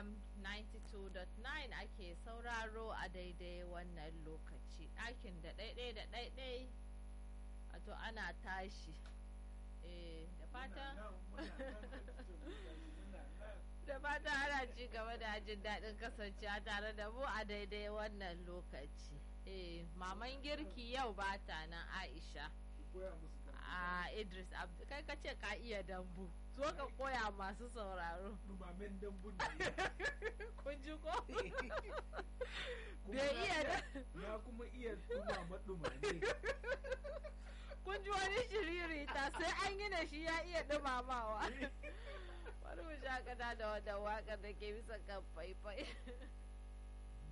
fm 92.9 ake sauraro a daidai wannan lokaci ɗakin da ɗaiɗai da ɗaiɗai wato ana tashi eh da fatan da fatan ana ci gaba da jin daɗin kasancewa tare da mu a daidai wannan lokaci eh maman girki yau ba ta nan aisha a idris abdu kai ka ce ka iya dambu zo ka koya masu sauraro dumamen dambun kun ji ko bai iya da na kuma iya dumama dumame kun ji wani shiriri ta sai an gina shi ya iya dumamawa bari mu shakata da wadda waƙar da ke bisa kan faifai